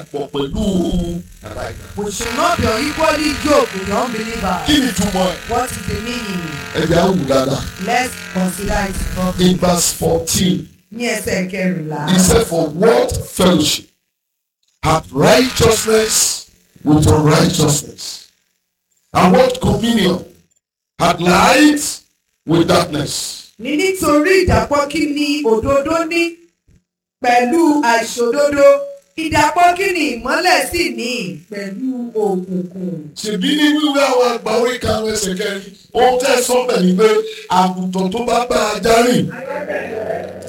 pọ̀ pẹ̀lú aláìgbà. We should not be unequally yoked with the unbeliever. kí ni túmọ̀ ẹ̀? What is the meaning? ẹ̀jẹ̀ á wù dáadáa. Let's consider it properly. in verse fourteen Ní ẹsẹ̀ kẹrìnlá. he said for what fellowship hath righteousness with unrighteousness and what communion hath light with darkness. Ní nítorí ìdàpọ̀ kí ni òdodo ní pẹ̀lú àìṣòdodo. Ìdàpọ̀ kí ni ìmọ́lẹ̀ sì ní pẹ̀lú òkùnkùn. ṣèbí ní wíwé àwọn àgbà orí karùn ẹsẹ̀ kẹrin ohun tẹ́ ẹ sọ bẹ̀ ni pé àgùntàn tó bá bá ajá rìn